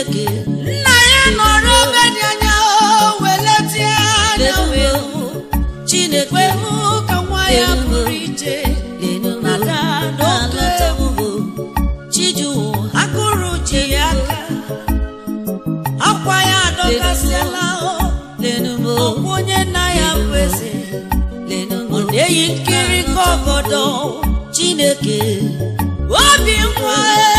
chineke nna ya nọrọ ebe dị anya o weletie anya wee hụ chineke wee hụ ka nwa ya pụrụ iche nada n'oke egwu chijuwu akụrụ ji ya aka akwa ya adọkasịala o lenumo ọkwa onye nna ya bụ eze lenumo ọ na-eyi nkiri ka ọgọdọ chineke obi nwa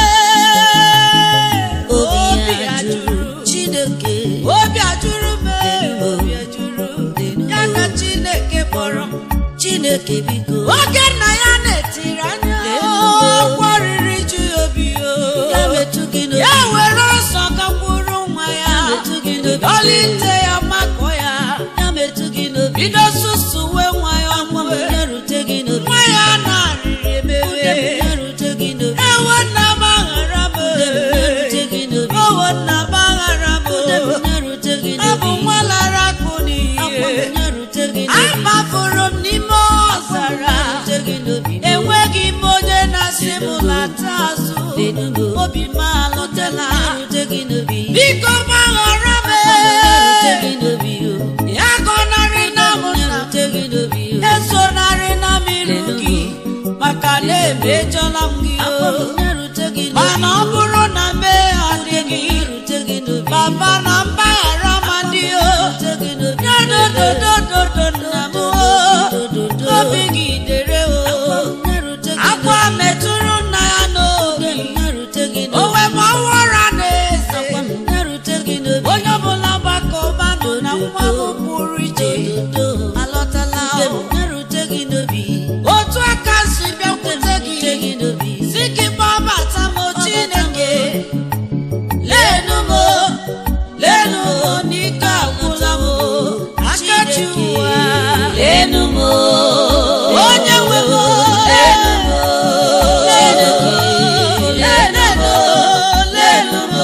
obi ya jụrụ chineke obi ajụrụ m obi ajụrụ ya ka chineke kpọrọ m chineke biko oge nna ya na-etiri anya ọkwa riri ju ya obi o ya metụ gị n'obi ya were ọsọ gakwuru nwa ya metụ gị n'obi ọlite ya makọ ya ya metụ gị n'obi bido susuwe nwa ya nwa m ọmụwe ya rute gị n'obi nwa ya na-arịrị emewe ya rute gị n'obi ewo nna m aghara m ya rute gị n'obi owo nna m aghara m ya rute gị ọ bụ n'obi nwa lara akụ akwa m n'ihe ya rute gị n'obi amafuru m n'ime ọzara rute gị n'obi enweghị m onye na-asị m lata azụ lenumo obi m alụtela ya rute gị n'obi biko gbaghara m ya rute gị n'obi o ya gọnarị na m ya na rute gị n'obi o esonarị na m iru gị maka na emejọla m gị akwa m o ya rute gị mana ọ n'obi bụrụ na mee adịghị ya rute gị n'obi baba na mgbaghara ma dị o rute gị n'obi ya dododododo nna m o dododo obi gị dere o ya rute gị akwa metụrụ nna ya n'obi ya rute gị o n'obi wee ma ọwara na-eze akwa m ya rute gị n'obi onye ọbụla gbakọbanụ na nwa m pụrụ iche dodo alọtala Nne m, o. ya rute gị n'obi otu aka si bịakwute rute gị gị n'obi si gị gbabata m chineke lenu m lenu m n'ike agwụla m akachi ụwa lenu m onye nwe m lenu m lenu m lenu m lenu m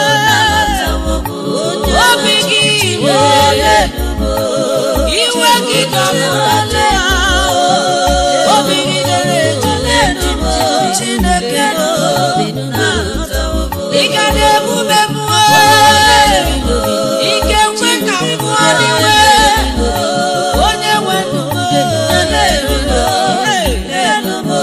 obi gị iwe lenu m iwe gị dọpụtala obi gị dere eju lenu m chineke ị ga na-emume mmụọ ike nkwe ka mmụọ n'iwe onye nwe ndụ m lenu m lenu m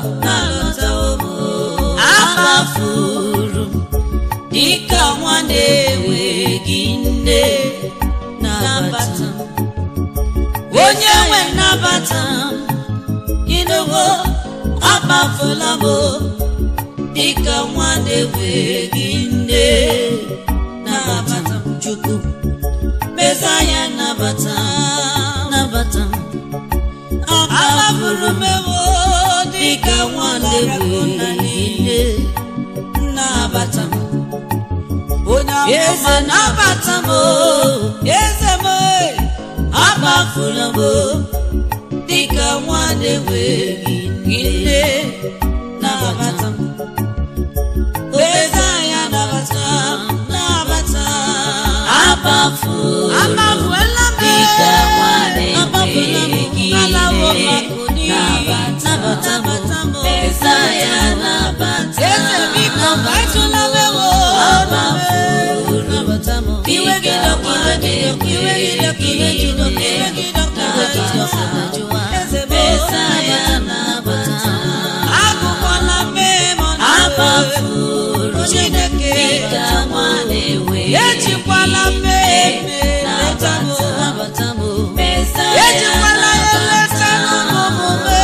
amafuru m dịka nwa na-enweghị nne nabata m onye nwe nnabata m ịnụwo amafula m dịka nwa na-enweghị nne nabata m chukwu mesaya nabata m nabata m amafuru m ewo dịka nwa na-enweghị nne nabata m onye eze amụma nabata m eze m amafula m dịka nwa na-enweghị nne nabata m eze anya nabata m nabata m abafu amafuela m dịka nwa amafula m na-enweghị alawo nne makuni nabata m eze anya nabata eze biko batụla m ewo iwe gị dọkwa iwe gị dọkwa iwe gị dọkwa iwe gị dọkwa iwe gị dọkwa eze m Mesa ya nabata agụkwala mmehie m ọnụ abafuru Chineke dịka nwa na-enwe ejikwala mmehie m eleta m nabata nabata m Mesa ya ejikwala ya eleta n'omume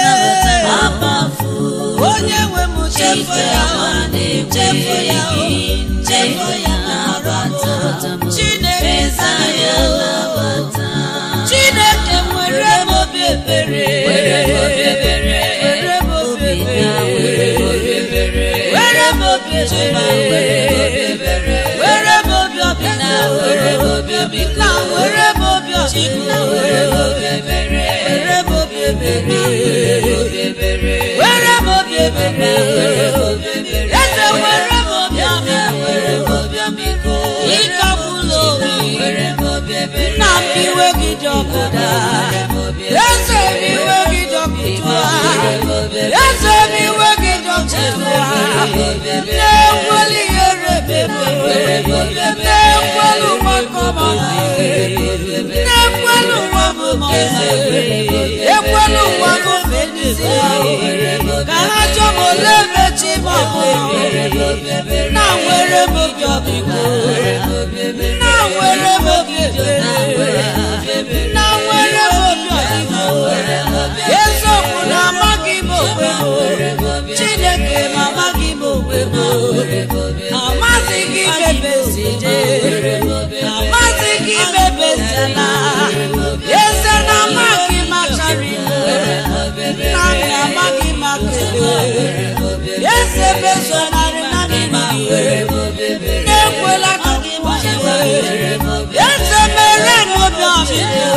abafuru onye nwe m chefu dịka ya nwa chefu ya na-enwe chefu ya nabata Chineke Mesa ya nabata Chineke nwere m obi ebere Were m obi ebere. were m obi Obi ya, ebere were m obi ebere. were m obi Chima, ebere were m obi ebere. were m obi ọbịna were m obi ọbịna. na were m obi Chima, ọbịna were m obi ebere. were m obi ebere Were m obi ebere. were m obi ebere Were m obi ebere. eze were m obi ọbịa Were m obi ọmịiko. ịkagbula obi Were m obi ebere. nna m iwe gị dị ọkụ daa Were m obi ebere. eze m iwe gị dị ọkụ tụa Were m obi ebere. eze m iwe gị dị ọkụ tụa na-enweli ihere bebe na-ekwelu ụwa kọmọna na-ekwelu ụwa mụmọna ekwelu ụwa mụmedisi ka ha chọọ m ole mechi ma na nwere m obi ọbịko na nwere m obi ebere na nwere m obi ọdịgo eziokwu na amaghị m onwe m chineke ma amaghị m onwe m amaghị gị mebezi amaghị gị mebezila eze na amaghị m achara ime nna m amaghị m akele eze bezonarị na n'ime na-ekwela ka gị gbachiwe eze mere m obi ọmịiko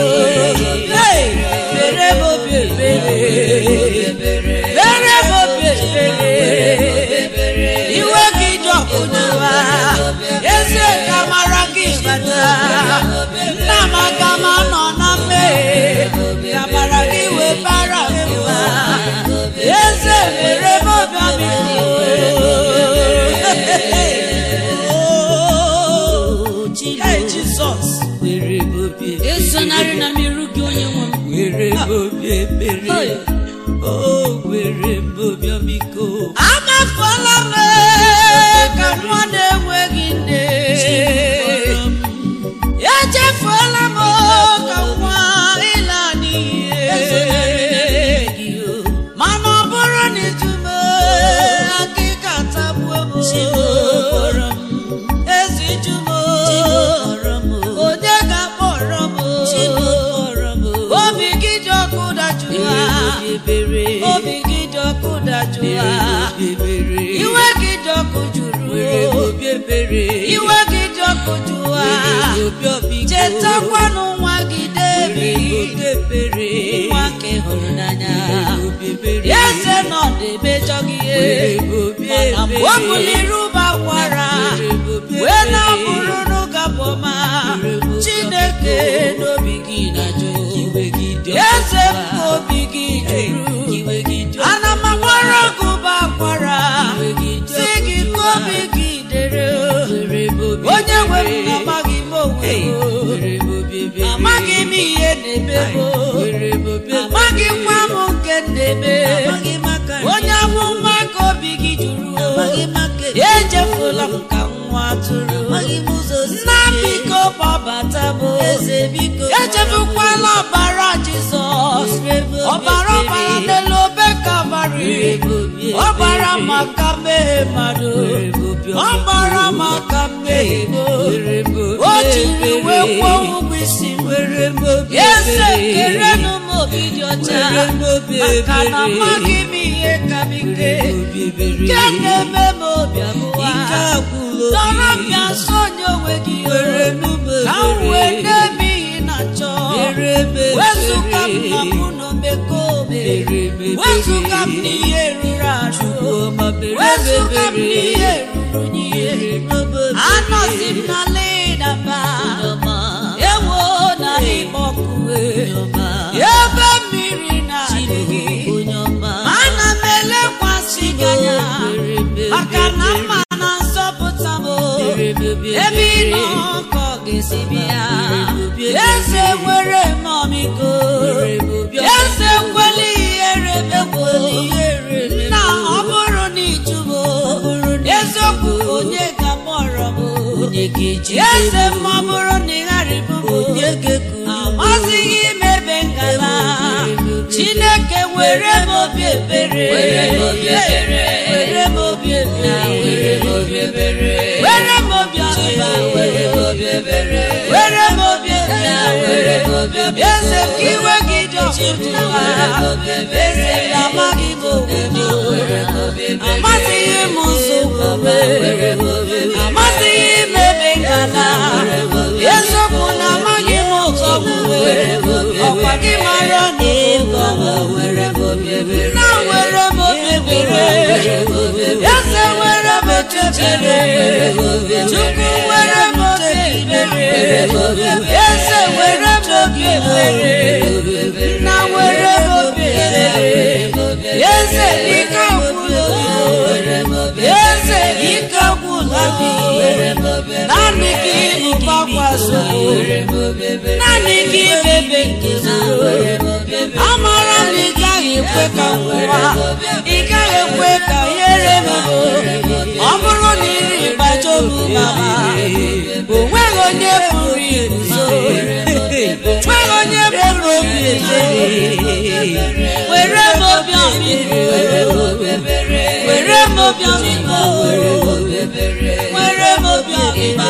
mere m obi ebere mere m obi ebere iwe gị dị ọkụ n'ụwa eze ka mara gị bata nna m aka m anọ na mmehie ka mara gị wee bara mba eze mere m obi ọmịiko Hey, Jizọs esonarị na mmerụ gị onye nwe m were obi ebere o were obi ọmịiko amafuola m ka nwa na-enweghị nne echefuola m ka nwa ịla n'iyi mana ọ bụrụ na ijume akịka tagbuo m ezi jumo onye ga-akpọrọ m obi gị dị ọkụ dajụwa obi gị dị ọkụ dajụwa iwe gị dị ọkụ juru iwe gị dị ọkụ jụwa chetakwanụ nwa gị debi nwa nke hụrụ n'anya eze nọ na-emejọ gị ihe mana mgbe ọ bụliri ụba kwara wee na-abụrụ n'ụgabọma chineke n'obi gị na-ajụ eze m ka obi gị juru ana m agbara gị ụba kwara si gị ka obi gị dere onye nwe m amaghị m onwe m amaghị m ihe na-eme m amaghị nwa m nke na-eme onye amụma ka obi gị juru echefula m ka nwa atụrụ nna biko gbabata m echefukwala ọbara jizọs ọbara ọbara n'elu obe kalvarị ọbara maka mmehie mmadụ ọbara maka mmehie m o jiri wee kwụọ ụgwọ isi m eze kerenụ m obi dị ọcha maka na amaghị m ihe ka m ike nke na-eme m obi abụwa dọrọ m bịa nso onye onwe gị ka m wee na-eme ihe na chọ wezụga m na mụ na omekome wezụga m n'ihe ruru arụ wezụga m n'ihe ruru n'ihe anọzi m na ledaba ewo na ịkpọkue ebe mmiri na-adịghị ana m elekwasị gị anya maka na mma na nzọpụta m ebe ị nọ ka ọ ga-esi bịa eze nwere m ọmịiko eze kweli ihere megbo nna ọ bụrụ na ịjụbo eziokwu onye ga-akpọrọ m eze m ọ bụrụ na ị gharịbụ m amazighị m ebe ngala chineke were m obi ebere were m obi ebere were m obi ebere were m obi ọba were m obi ebere were m obi ebere eze ka iwe gị dị ọkụtụwa eze ka amaghị m obodo amasịghị m ụzọ omume amasịghị m ebe ngala eziokwu na amaghị m ụzọ omume ọkwa gị mara na ịgọ nna were m obi ebere eze were m echechere chukwu were m obi ebere eze were m obi ebere nna were m obi ebere eze ike gwụla eze ike gwụla naanị nsogbu naanị gị bebe nke zuru amara m ị gaghị ekwe ka m nwụwa ị gaghị ekwe ka ihere m ọ bụrụ na iri ịgbajo m mama o nweghị onye pụrụ iguzo nweghị onye pụrụ obi ebere were m obi ọmịiko were m obi ọmịiko were m obi ọmịiko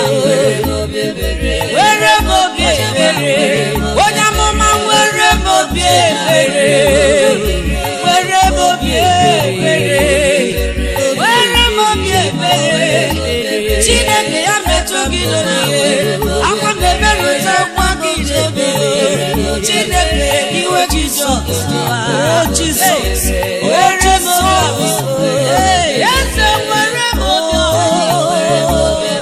were m obi ebere onye amụma were m obi ebere were m obi ebere were m obi ebere chineke ya metụ gị n'oge akwa m emerụta akwa gị jebe chineke iwe jizọs jizọs were m obi eze were m obi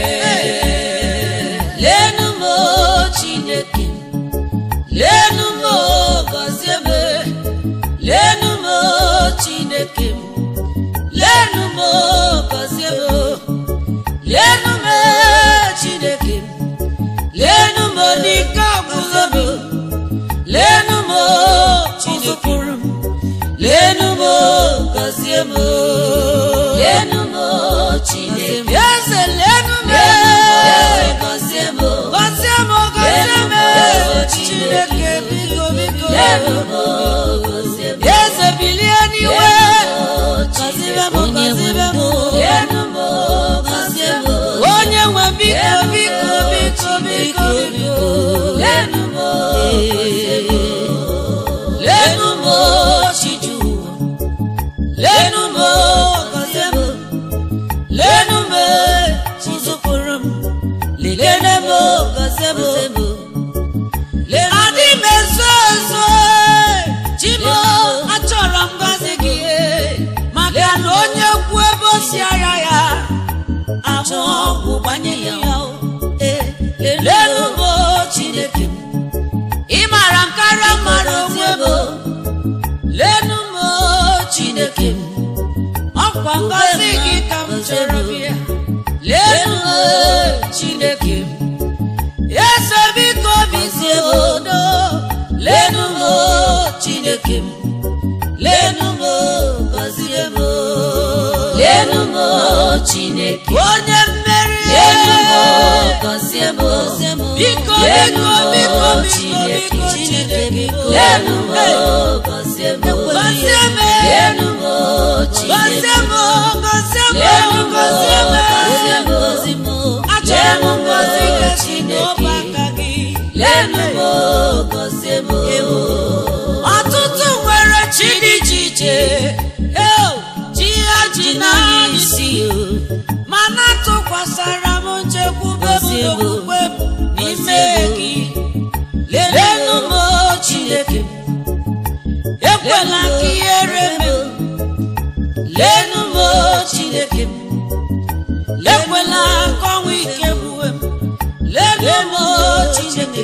lenu m chineke lenu m gọzie m lenu m chineke lenu m gọzie m lenu m chineke lenu m n'ike ọgwụgwọ m lenu m chizụpụrụ m lenu m gọzie m lenu m chineke eze lenu m gọzie m gọzie m gọzie m chineke biko biko lenu m gọzie m eze bilie n'iwe gọzie m gọzie m lenu m gọzie m onye nwe biko biko biko biko biko lenu m gọzie m lenu m chiju lenu m gọzie m lenu m chizụpụrụ m lelene m gọzie m adị m ezo ezo chimo achọrọ m gọzi gị maka na onye kwu ebe o si ara ya ahụ ọgwụ gbanye ya lenu m chineke m ị mara m karịa mara onwe m lenu m chineke m ọkwa ngọzi gị ka m chọrọ bịa lenu m chineke m eze biko bizie m odo lenu m chineke m lenu m gọzie m lenu m chineke onye mmeri lenu m gọzie m biko biko biko biko biko chineke lenu m gọzie m gọzie m lenu m chineke gọzie m gọzie m lenu m gọzie m gọzie m achọrọ m ngọzi gị n'ọba aka gị lenu m gọzie m ọtụtụ nwere chi dị iche iche eo chi ha ji n'anya isi mana tụkwasara m nchekwube m n'okwukwe m n'ime gị lenu m chineke ekwela ka ihere m lenu m chineke m ekwela ka ọnwụ ike gbuwe m lenu m chineke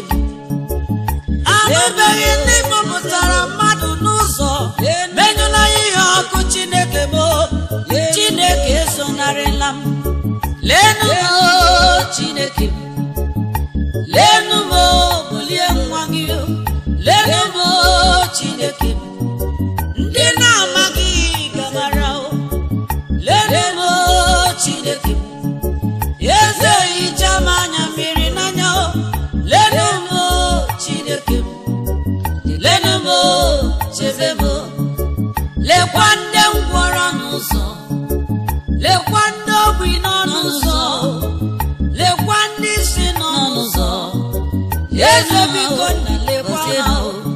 anụbeghị ndị kpọpụtara mmadụ n'ụzọ menyụla ihe ọkụ chineke m chineke esonarịla m lenu m chineke lenu m bulie nwa gị lenu m chineke ndị na-amaghị gabara lenu m chineke eze hicha m anya mmiri n'anya lenu m chineke lenu m chebe m lekwa ndị ngwọrọ n'ụzọ lekwa ndị ogbi nọ n'ụzọ lekwa ndị si nọ n'ụzọ eze biko na lekwa ha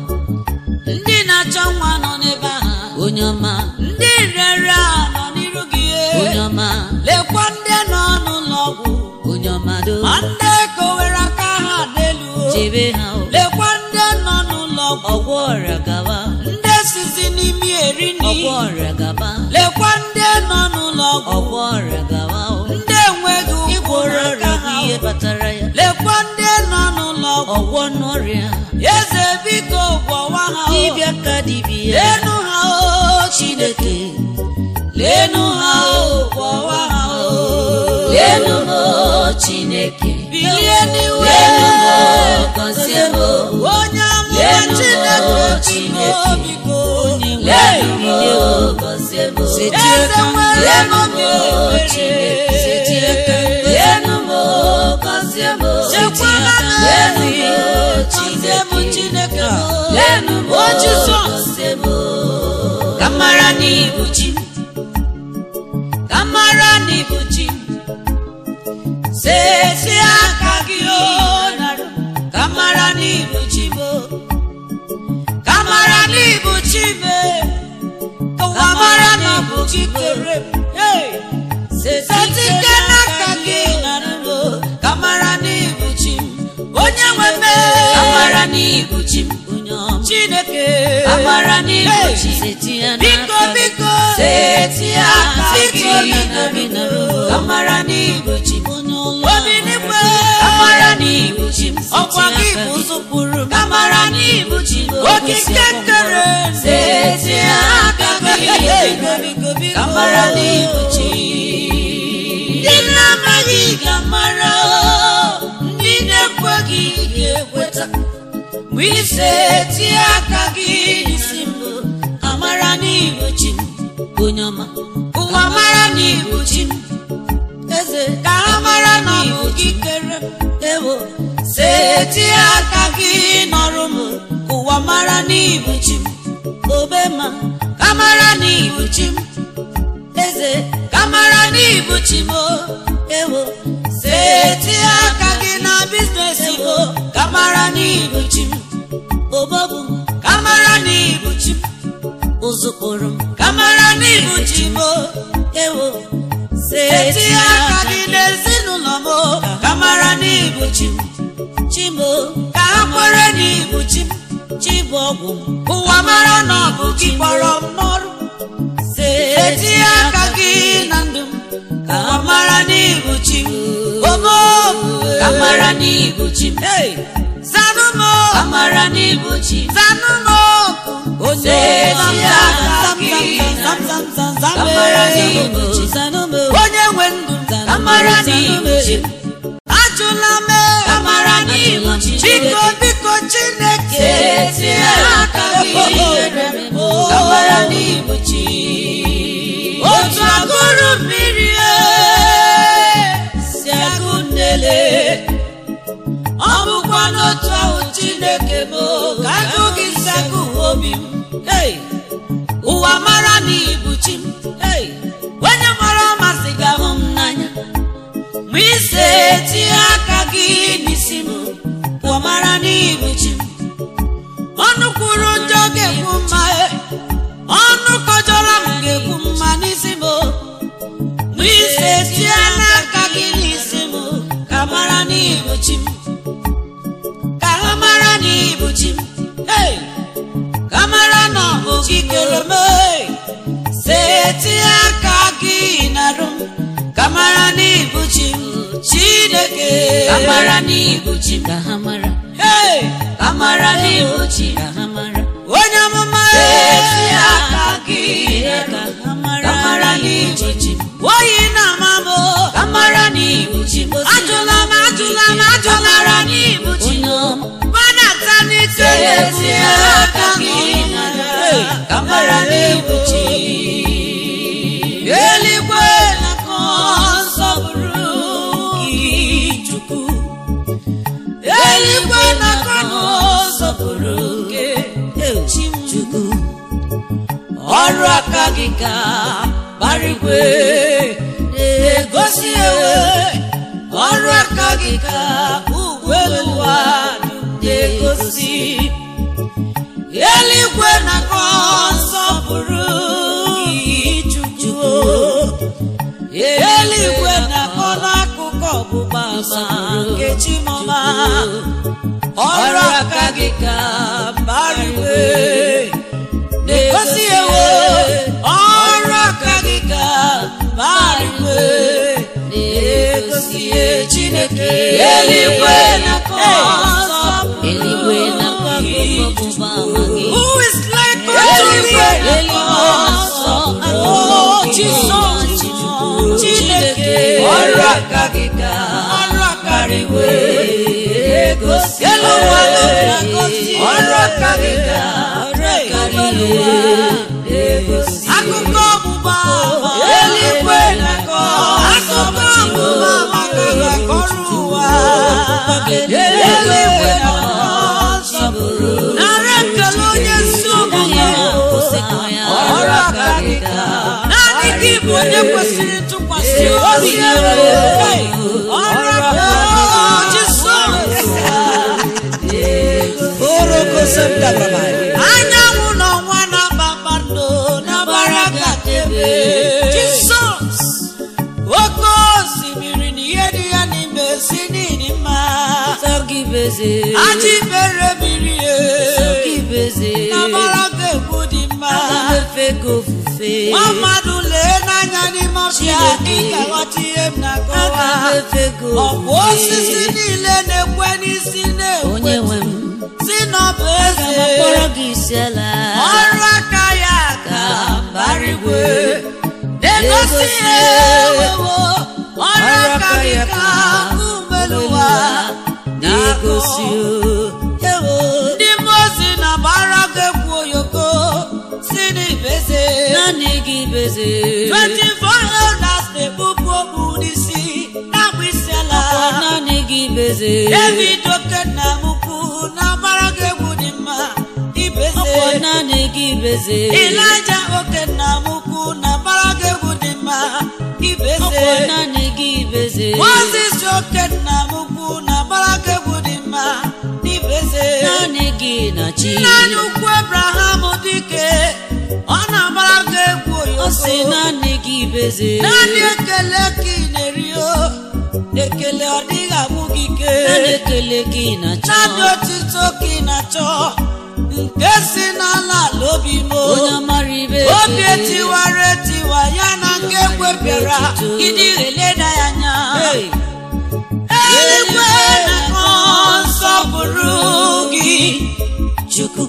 ndị na-achọ nwa nọ n'ebe ha onye ọma ndị rere a nọ n'iru gị onye ọma lekwa ndị nọ n'ụlọ ọgwụ onye ọma do ma ndị kowere aka ha n'elu chebe ha o lekwa ndị nọ n'ụlọ ọgwụ ọgwọ ọrịa gaba ndị sizi n'imi eri nri ọgwọ ọrịa gaba lekwa ndị nọ n'ụlọ ọgwụ ọgwọ ọrịa gaba o ndị enweghị ụkwụ ịgwọrọ n'aka ọrịa ha bụ ihe kpatara ya lekwa ndị nọ n'ụlọ ọgwụ ọgwọ n'ọrịa eze biko gwọwa ha o. dibịa ka dibịa lenu ha o chineke lenu ha o gwọwa ha o lenu m chineke bilie n'iwe lenu m gọzie m onye amụma Lenu chineke Chineke. biko biko lenu m bilie gọzie m eze nwere lenu m obi chineke ebere lenu m gọzie m chekwala m lenu ezi m gọzie m chineke m lenu m o jizọs gọzie m ka mara n'ibu chi m ka mara n'ibu chi m sesi aka gị o nara ka mara n'ibu chi m o. ka mara n'ibu chi m e. ụwa mara na ọ bụ gị kere m Hey! setike n'aka gị nara m o. ka mara n'ibu chi m onye nwe m e. ka mara n'ibu chi m chineke ka mara n'ibu Hey! chi biko biko seti aka Biko, gị biko, biko. ka mara n'ibu chi m obi n'igwe ka mara n'ibu chi m ọkwa gị bụ ụzọ kwuru m ka mara n'ibu chi m okike kere seti aka gị ka mara n'ibu chi ndị na-amaghị ga-amara ndị na-ekweghị ga-ekweta mgbe ise tie aka gị n'isi m amara n'ibu chi m onye ọma ụwa mara n'ibu chi m eze ka ha mara na ọ bụ gị kere m ewo setie aka gị nọrụ m ụwa mara n'ibu chi m obe ma ka mara n'ibu chi m eze ka mara n'ibu chi m o, ewo setie aka gị na biznes m o, ka mara n'ibu chi m obobu ka mara n'ibu chi m ụzụkpụrụ m ka mara n'ibu chi m o, ewo setie aka gị n'ezinụlọ m o, ka mara n'ibu chi m chi m o, ka ha kwere n'ibu chi m chi bụ ọgwụ m ụwa mara na ọ bụ gị kpọrọ m n'ọrụ setie aka gị na ndụ m ka ha mara n'ibu chi m omo ka mara n'ibu chi m Hey! zanụ m o, ka mara n'ibu chi m zanụ m okwu onye Setie aka gị zam, zam, zam, zam, ka zam, mara eh. n'ibu chi m onye nwe ndụ ka mara n'ibu chi m ajụla m ka mara n'ibu chi m biko biko chineke Setie aka gị ka mara n'ibu chi m otu agụrụ mmiri eh, si agụ nnele ọ bụkwa n'otu ahụ chineke bụ ka agụ gị si agụ obi m Hey! ụwa mara n'ibu chi m Hey! onye mara ọmasị ga-ahụ m n'anya ma ise tie aka gị n'isi m ụwa mara n'ibu chi m ọnụ kwuru njọ ga-ekwu mma e. ọnụ kọjọrọ m ga-ekwu mma n'isi m ma ise tie n'aka gị n'isi m ka mara n'ibu chi m ka ha mara n'ibu chi m Hey! ka mara na ọ bụ gị kere m hey! setie aka gị narụ m ka mara n'ibu chi m chineke ka mara n'ibu chi m ka ha mara Hey! ka mara n'ibu chi m ka ha mara onye amụma Setie aka gị ka ka ka mara n'ibu chi m oyi na-ama m ka mara n'ibu chi m ajụla m ajụla m ajụla m n'ibu chi onye ọma gbadata n'ite Setie aka gị Hey! ka mara n'ibu chi eluigwe na-akọ nsọpụrụ gị chukwu eluigwe na-akọ nsọpụrụ gị chi m chukwu ọrụ aka gị ka barigwe na-egosi ewe ọrụ aka gị ka ugwe ụwa na-egosi eluigwe na-akọ nsọpụrụ gị chukwu eluigwe na-akọ n'akụkụ ọgbụgba ama nke chimọma ọrụ aka gị ka mbariwe na-egosi ewe ọrụ aka gị ka mbariwe na-egosi chineke eluigwe na-akọ nsọpụrụ eluigwe na-akọ akụkọ ọgbụgba ama gị Who is like unto Eluigwe thee? na-akọ nsọpụrụ Oh, gị. Jesus, Chineke, ọrụ aka gị ka mbariwe egosi elu ụwa na-egosi ọrụ aka gị ka ọrụ aka gị egosi akụkọ ọgbụgba ama eluigwe na-akọ akụkọ ọgbụgba ama ka ga-akọrọ ụwa eluigwe na-akọ nara ekele onye isi omume ọrụ aka gị ka naanị gị bụ onye kwesịrị ntụkwasị obi Hey, ọrụ aka Jisọs anyanwụ na ọnwa na kpakpando na mbara gatebe Jisọs oke osimiri na ihe dị ya n'ime si n'ịdị mma ajị mere mmiri e na mbara ga-egbu dị mma nwa mmadụ lee n'anya n'ime ọbịa ị ga-aghọta ihe m na-akọwa ọkwa osisi niile na-ekwe n'isi onye na-ekwe nwe m si n'ọbụ aga m akpọrọ eze gị isi ala ọrụ aka ya ka barigwe na-egosi ihe ewewo ọrụ aka gị ka umeluwa na-egosi ewo ndị mmozi na-agbara gị egwu oyoko si n'ibeze naanị gị beze 24 elders na-ekpupu okpu n'isi na-agba isi ala naanị gị beze david okenna mukwu na-agbara gị egwu dị mma ibeze ọkwọ naanị gị beze Ịlaja okenna mukwu na-agbara gị egwu dị mma ibeze ọkwọ naanị gị beze Moses okenna mukwu na-agbara gị egwu dị mma ibeze naanị gị na chi nna anyị ukwu Abraham dike ọ na-agbara gị egwu ọ sị oyoko naanị gị beze naanị ekele ka ị na-eri o ekele ọ dịghị abụ gị ike naanị ekele gị na chi naanị otito ka ị na-achọ nke si n'ala ala obi m o. onye amara ibe obi etiwara etiwa ya na nke egwepịara ịdị eleda ya anya eluigwe na-akọ nsọpụrụ gị chukwu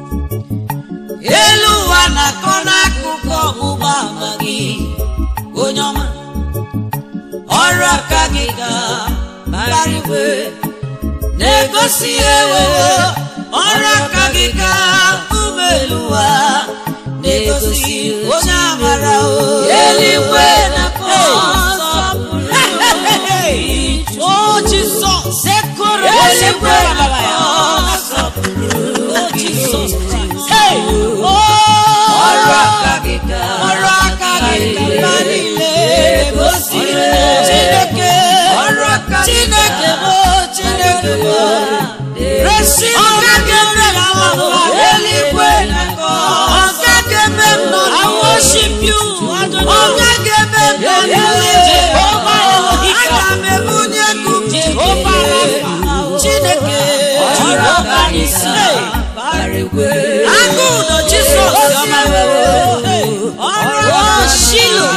elu ụwa na-akọ n'akụkụ ọgbụgba ama gị onye ọma ọrụ aka gị ga barigwe na-egosi ewewo ọrụ aka gị ga ume elu ụwa na-egosi onye amara o eluigwe na-akọ nsọpụrụ o Jizọs sekoro eluigwe na-akọ nsọpụrụ gị Hey! Oh! ọrụ aka gị ka ọrụ aka gị mba niile gosi Chineke Chineke bụ Chineke bụ resi ọga ga-eme m ahụ eluigwe na-akọ ọga ga-eme m nọ I worship you ọga ga-eme m nọ n'eluigwe aga m ebunye gị Jehova Rafa Chineke ọrụ aka gị ka Hey! barigwe agụ ụdọ jizọs ọma ọrụ shilo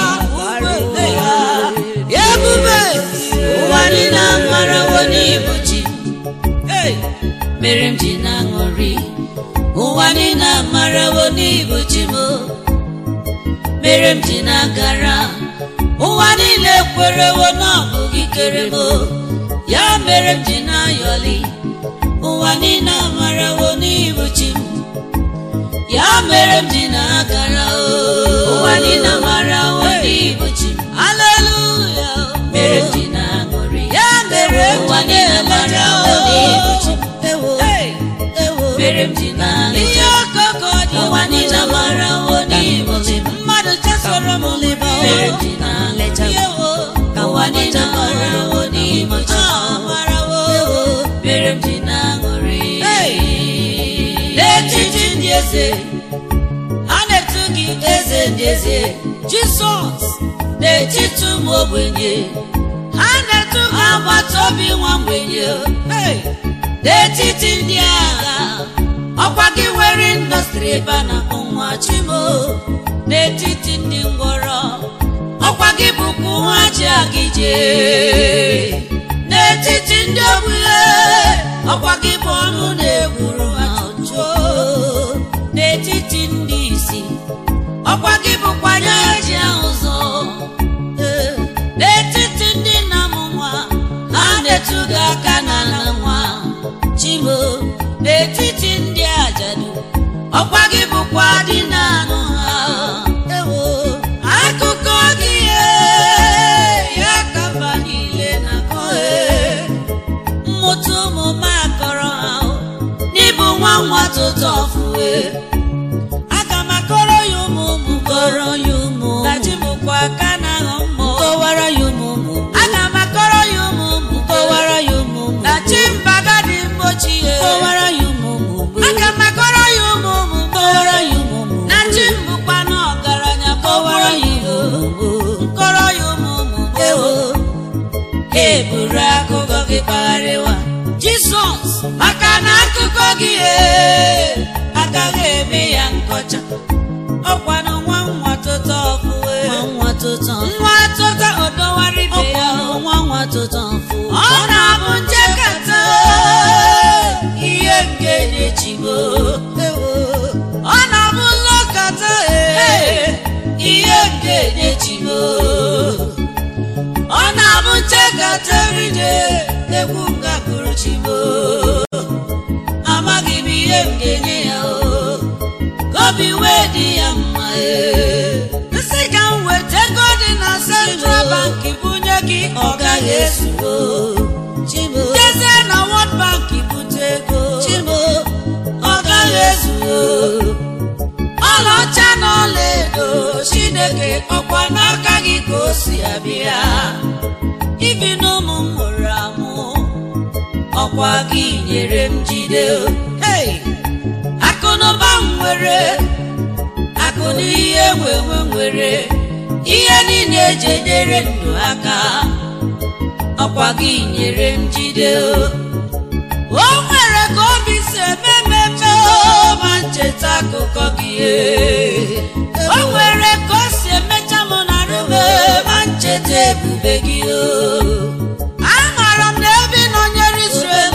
ebube ụwa niile amarawo n'ibu chi mere m ji na-aṅụrị ụwa niile amarawo n'ibu chi m mere m ji na-agara ụwa niile kwerewo na ọ bụ gị kere m ya mere m ji na-ayọli ụwa niile amarawo n'ibu chi m ya mere m ji na-agara o ụwa niile amarawo n'ibu chi m aleluya mere m ji na-aṅụrị ya mere ụwa niile amarawo n'ibu chi m mere m ji na-alịta ihe ọkọkọ dị ụwa niile amarawo n'ibu chi m mmadụ chesoro m liba mere m ji na-alịta ka ụwa niile amarawo n'ibu chi m mere m ji na-aṅụrị n'etiti ndị eze a na-etu gị eze ndị eze jizọs n'etiti ụmụ ogbenye ha na-etu gị agbata obi nwa mgbenye Hey! n'etiti ndị agha ọkwa gị nwere indọstrị ebe a na-akpọ nwa chimo n'etiti ndị ngwọrọ ọkwa gị bụkwa nwa ji agị jee n'etiti ndị ogbenye ọkwa gị bụ ọnụ na-egburu ha ụjọ n'etiti ndị isi ọkwa gị bụkwa anya ji ahụ ụzọ Ee, n'etiti ndị nna m nwa ha na-etu gị ọkwa gị bụkwa dị na-anụ ha ewo akụkọ gị ee, ya ka mba niile na-akọ ee. mmụta ụmụ m akọrọ ha o, n'ịbụ nwa nwa tụtụ ọfụwe aga m akọrọ ya ụmụ ụmụ m kọrọ ya ụmụ na chi bụkwa aka na-aghọ mmụọ kọwara ya ụmụ ụmụ aga m akọrọ ya ụmụ ụmụ m kọwara ya ụmụ ụmụ na chi mbaga dị mgbochi ya kọwara ya ụmụ ụmụ aga m akọrọ ya ụmụ ụmụ m kọwara ya ụmụ ụmụ na chi m bụkwa na ọgaranya kọwara ya ya ụmụ ụmụ kọrọ ya ụmụ ụmụ m ewo eburu akụkọ gị kpagharịwa jizọs maka na akụkọ gị ee, agaghị eme ya nkọcha ọkwanụ nwa nwa tụtụ ọfụwe nwa nwa tụtọ nwa tụtụ odowara ibe ya ọkwa nwa nwa tụtọ mfụ ọ na-abụ njekata ihe nke na-echigbo ọ na-abụ nlọkata ee ihe nke na-echigbo ọ na-abụ nchekata eride egwu ngapụrụ chigbo amaghị m ihe m ga-enye ya o ka obi wee dị ya mma ee nsị ka m weta ego dị na central bank bunye gị ọ gaghị ezu ezugo chibo jezie na world bank bute ego chibo ọ gaghị ezu ọlaọcha na ọlaedo chineke ọkwa n'aka gị ka o si abịa ibi n'ụmụ m mụrụ amụ ọkwa gị nyere m jide o. hey akụnụba m nwere akụ na ihe nwenwe nwere ihe niile eji enyere ndụ aka ọkwa gị nyere m jide o. o nwere ka obi si eme mmemme ma ncheta akụkọ gị ee. o nwere ka o si emecha m na rume ma ncheta ebube gị o amaara m na ebe ị nọnyere Israel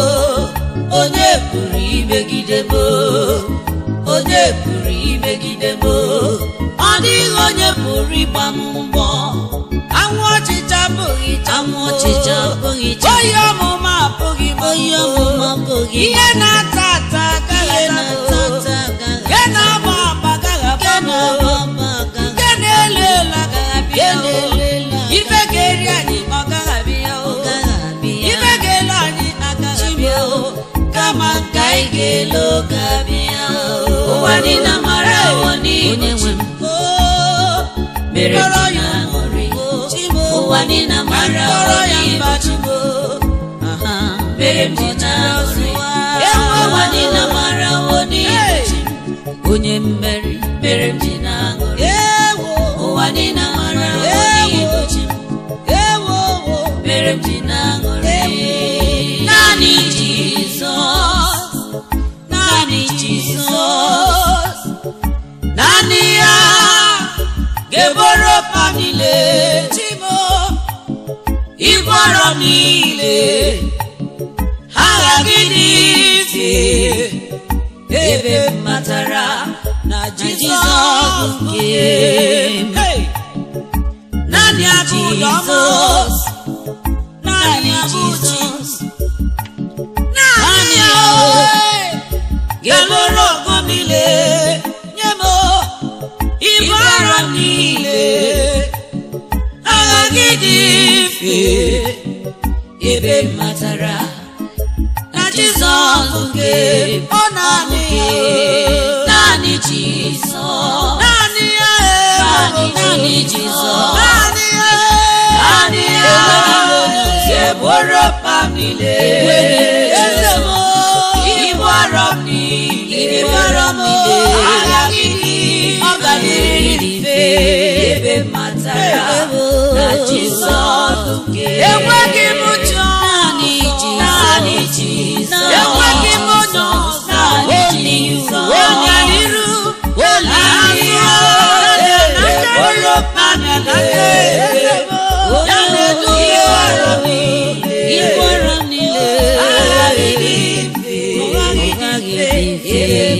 onye pụrụ imegide m onye pụrụ imegide m ọ dịghị onye pụrụ ịgba m mbọ anwụ ọchịcha abụghị anwụ ọchịcha abụghị cha oyi ọmụma abụghị m oyi ọmụma abụghị ihe na-ata ata agaghị ihe na-ata ata ata agaghị nke na-agba agba agaghị nke agba m na-agba agba agaghị nke na-elu elu agaghị abịa nke na-elela ife ga-eri anyị ọ gaghị abịa o agaghị abịa ife ga-elu anyị agaghị abịa o kama nke anyị ga-ele oge abịa ụwa niile mara ụwa onye nwe m mere Kpọrọ ji ya na aṅụrị Chimo. ụwa niile mara Kpọrọ ya onye mba Chimo. Aha, mere m ji na aṅụrị Ewo. ụwa niile mara onye Hey. ji onye mmeri mere m ji na aṅụrị ewo ụwa niile mara Ewo. onye ji ewo wo mere m ji na aṅụrị naanị Jizọs naanị Jizọs naanị ya ga-eboro pa niile Chimo ịbọrọ niile agha gị dị ife ebe m matara na Jizọs nke m. Hey! naanị abụ ụlọ m. Jizọs naanị naanị abụ Jizọs naanị ya ga-alụrụ ọgụ niile nye m ibu arọ niile agha gị dị mfe ebe m matara na Jizọs nke ọ naanị ya naanị Jizọs naanị ya naanị naanị Jizọs naanị ya naanị ya ga-eburu pa m niile eze m ibu arọ m niile ibu arọ m niile agha gị dị ọ ga-adịrị gị mfe ebe m matara na Jizọs nke enweghị m ụjọ naanị Jizọs naanị Jizọs enweghị m ụjọ naanị Jizọs ọganiru olileanya eburu pa m niile ya na-edu ibu arọ m niile ibu arọ m niile agha gị dị mfe ụgha gị dị mfe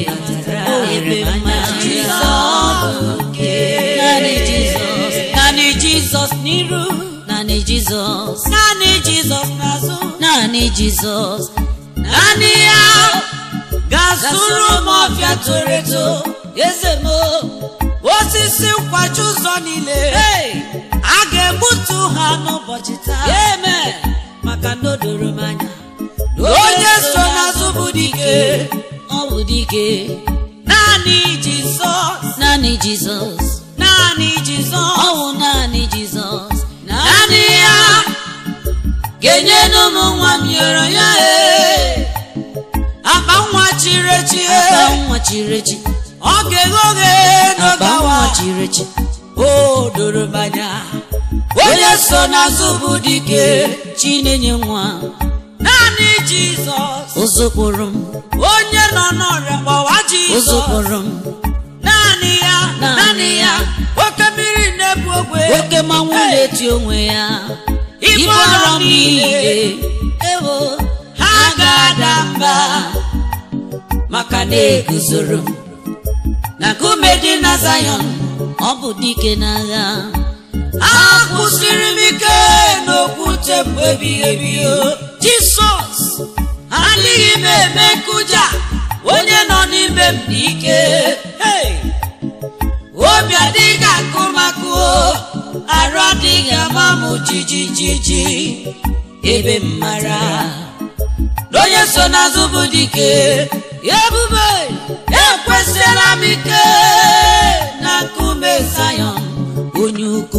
ebe m matara Jizọs nke naanị Jizọs naanị Jizọs n'iru naanị Jizọs naanị Jizọs n'azụ naanị Jizọs naanị ya gasụrụ m ọfịa toro eto eze m osisi nkwachi ụzọ niile Hey! a ga-egbutu ha n'ụbọchị taa amen maka na o doro m anya onye so n'azụ bụ dike ọ bụ dike naanị jizọs naanị jizọs naanị jizọs ọ bụ naanị jizọs naanị ya ga-enye n'ụmụ nwa m yọrọ ya ee akpa nwa chiri echi akpa nwa chiri echi ọ ga-eghe oghe akpa n'ogawa nwa chiri echi o doro m anya onye so n'azụ bụ dike chi na-enye nwa naanị jizọs ụzụkwụrụ m onye nọ n'ọrịa gbawa jizọs ụzụkwụrụ m naanị ya Naanị naanị ya ya. oke mmiri na-ebu ogwe oke mmanwụ Hey! na-eti onwe ya Ibu ibu arọ arọ m niile. niile ewo ha ga-ada mba maka na eguzoro m na nkume dị na Zion ọ bụ dike n'agha akwụsịrị m ike n'okwute bụ ebighị ebi o. jisọs adịghị m eme nkụja onye nọ n'ime m dị ike Hey! obi adịghị akụmakụ o. arụ adịghị ama m jijijiji ebe m mara na onye so n'azụ bụ dike ebube ekwesịla m ike na nkume Zion onye ukwu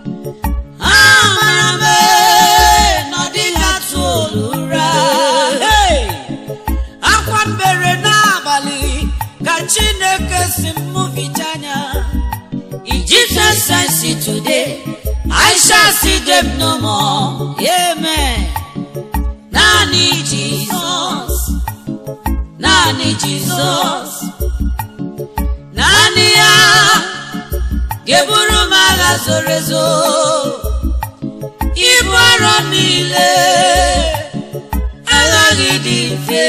amara m ee, na ọ dịghị atụ olu ụra Hey! akwa mbere n'abalị ka chineke si m mụbicha anya in jesus i see today i shall see them no more amen naanị jizọs naanị jizọs naanị ya ga-eburu m agha zoro ezo ibu arọ niile aghaghị dị mfe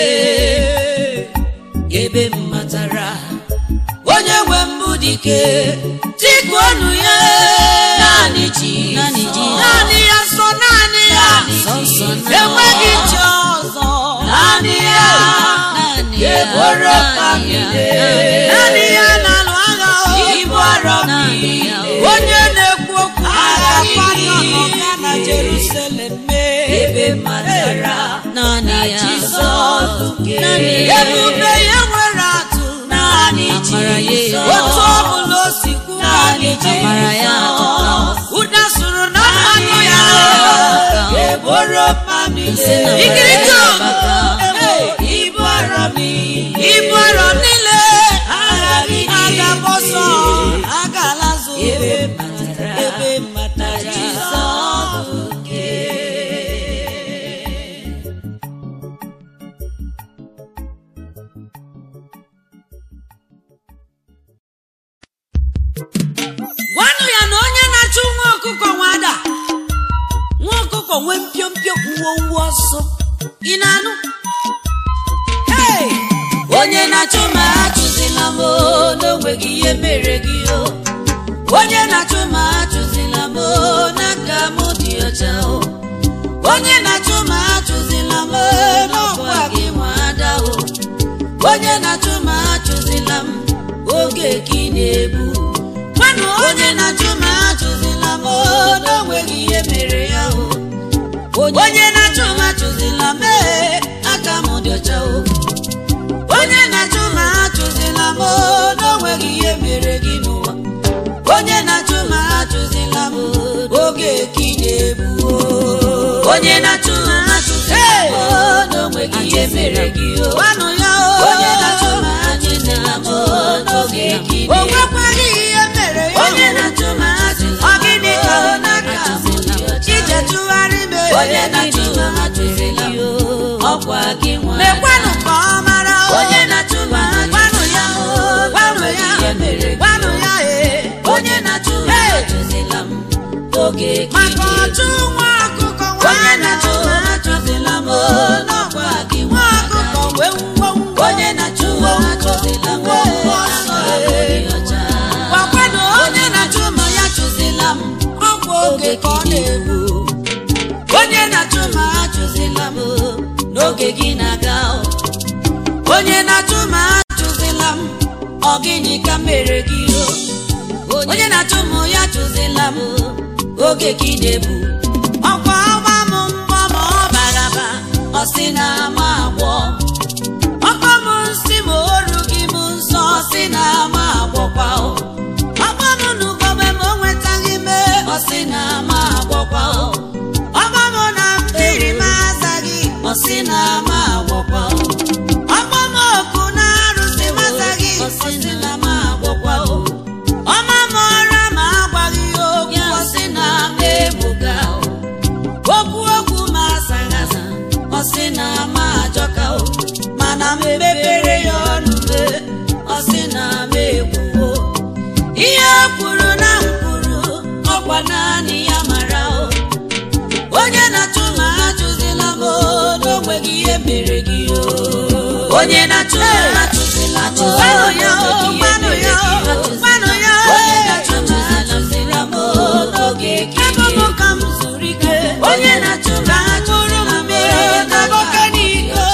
ebe m matara onye nwe mbụ dike tikuonu ya naanị ji Naanị Jizọs. naanị ya sọ naanị ya Sọ nsọ naanị ya. enweghị chi ọzọ naanị ya naanị ya ga-eburu naanị ya, famile naanị ya. naanị ya na-alụ agha o. ibu arọ Naanị ya. onye na-ekwu okwu agha kwanyọ n'ọga na Jerusalem mee ebe matara naanị ya Jizọs naanị ya ebube ya nwere atụ naanị Amara ya Jizọs ezo. otu ọ bụla o si kwu naanị Amara ya atụka. Jizọs ụda sụrụ na mmanụ ya atụka. eboro famile Nsị na mbara ikiriko ya atụka. ibu arọ ibu arọ niile aghaghị agaba ọsọ agala zo ebe matara ebe matara Jizọs nke gwanụ ya na onye na-achụ nwa ọkụkọ nwada nwa ọkụkọ nwee mpiompio uwe ọsọ ị na-anụ Hey! onye na-achụ ma achụzila m o, n'onweghị ihe mere gị o onye na-achụ ma achụzila m o, n'aka m dị ọcha o onye na-achụ ma achụzila m o, n'ọkwa gị nwa ada o onye na-achụ ma achụzila m oge ka ị na-egbu gwanụ onye na-achụ ma achụzila m o, n'onweghị ihe mere ya o onye na-achụ ma achụzila m ee, aka m dị ọcha o onye na-achụ ma achụzila m o, n'onweghị ihe mere gị n'ụwa onye na-achụ ma achụzila m o, oge ka ị na-egbu o. onye na-achụ ma achụzila m o, n'onweghị ihe mere gị o gwanụ ya o onye na-achụ ma achụzila m o, n'oge ka ị na-egbu o nwekwaghị ihe mere ya onye na-achụ ma achụzila m o, n'aka m dị ọcha ije tụgharị m onye na-achụ ma achụzila m o, ọkwa gị nwa mekwanụ ka ọ mara o onye na-achụ ma gwanụ ya o gwanụ ya gwanụ ya e onye na-achụ ma achụzila m oge maka ọchụ nwa ọkụkọ onye na-achụ ma achụzila m o n'ọkwa gị nwa ọkụkọ wee ngwongwo onye na-achụ ma achụzila m ọsọ gwakwanụ onye na-achụ ma ya chụzila m ọkwa oge ka ọ na-egbu onye na-achụ ma achụzila m n'oge gị na-aga o. onye na-achụ m achụzila m ọ gịnị ka m mere gị o onye na-achụ m ya chụzila m oge gị na-ebu ọkwa ọgba m mbọ ma ọ baraba ọ sị na ama agwọ ọkpa m nsị ma oru gị m nsọ ọ sị na ama agwọkwa o ọkpa m nugome ma o nwetaghị me ọ sị na ama agwọkwa o ọkpa m na mmiri m azaghị ọ sị na ama agwọkwa o ọkpa m oku na arụsị m azaghị ọ sị na ama agwọkwa o ọma m ọra ma agwaghị ya okwu ọ sị na ama egbuga o okwu okwu ma asaghị asa ọ sị na ama ajọka o mana m mepere ya ọnụ me ọ sị na ama ekwuwo ihe o kwuru na m kwuru ọkwa naanị ya mara o onye na-achụ ma achụzila m o, n'onweghị ihe mere gị o onye na-achụ ma achụzila m o, n'onweghị ihe mere gị o. onye na-achụ ma achụzila m o, n'oge gị ebe m ka m zuru ike onye na-achụ ma achụzila m o, n'oge gị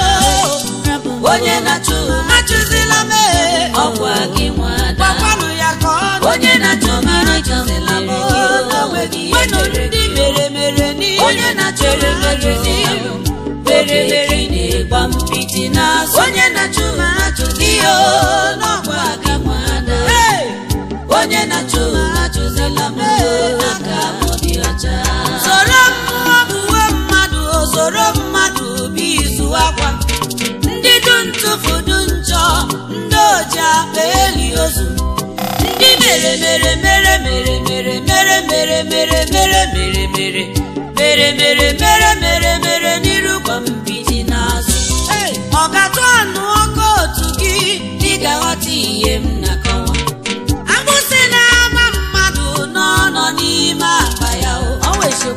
onye na-achụ achụzila m e, ọkwa gị nwada gwakwanụ ya ka ọ onye na-achụ ma achụzila m o, n'onweghị ihe mere gị mere mere n'ihe onye na-achụ ma achụzila m o, mere mere na-egba mpiti n'azụ onye na-achụ ma achụzila m o, n'ọkwa gị nwada onye na-achụ ma achụzila m o, aka m dị ọcha soro mmụọ uwe mmadụ o soro mmadụ bụ izu akwa ndị du ntụfu du njọ ndị oji akpa eli ozu ndị mere mere mere mere mere mere mere mere mere mere mere mere mere mere mere mere n'iru gwa mbidi n'azụ ọ ga-atụ anụ ọkụ otu gị ị ga-aghọta ihe m na-akọwa agbụsị na-ama mmadụ nọ nọ n'ime akpa ya o ọ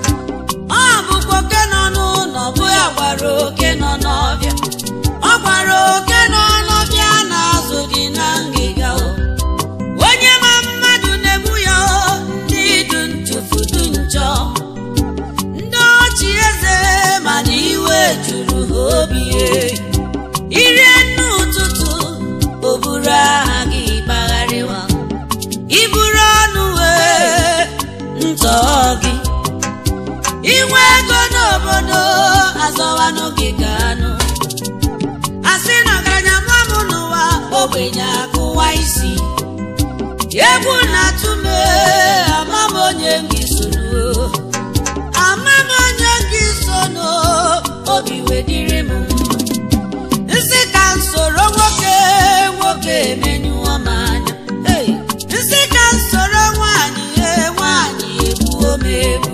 bụkwa oke nọ n'ụlọ bụ ya gwara oke nọ n'ọbịa ọ gwara oke nọ n'ọbịa na-azụ dị na ngịga o onye ma mmadụ na-egbu ya o ndị du ntụfu du njọ ndị ọchị eze mana iwe juru ha obi e. irie nne ụtụtụ o buru aha gị gbagharịwa iburu ọnụ wee ntọ gị inwe ego n'obodo azọwanụ gị ka anụ asị na ọgaranya mụọ m n'ụwa ogbenye akụwa isi egwu na-atụ m ee, ama m onye m gị soro ama m onye m gị sono obi wedịrị m nsị ka m soro nwoke nwoke emenyụọ m anya Hey! nsị ka m soro nwaanyị ee, nwaanyị egbuo m egbu